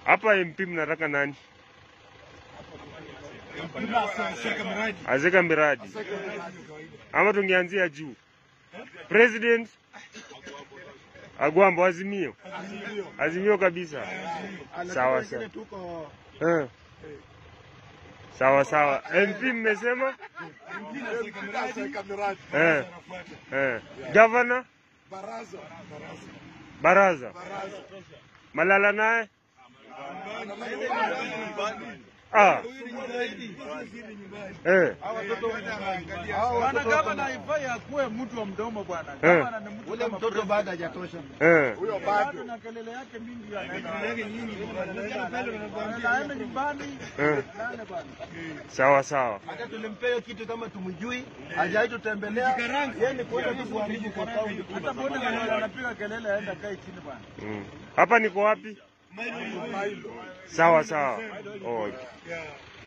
Hapa MP mnataka nani? Seka miradi. Azeka miradi ama tungeanzia juu? President Agwambo, Azimio, Azimio kabisa. Sawa sawa. Tuko Eh. Sawa sawa. MP mmesema? Seka miradi. Eh. Eh. Governor Baraza. Baraza Malala naye ah. Eh. Bwana gavana haifai akuwe mtu wa mdomo bwana. Eh. Gavana ni mtu Ule kama mtoto president. bado hajatosha. Eh. Huyo Bado bado. na kelele yake mingi anaenda. Anaenda nyumbani. Eh. Nane bwana. Sawa sawa. Hata tulimpea hiyo kitu kama tumjui, hajawahi tutembelea. Yeye ni kwenda tu kuharibu kwa kaunti. Hata mbona wale wanapiga kelele aenda kae chini bwana. Mm. Hapa niko wapi? Sawa sawa. Oh.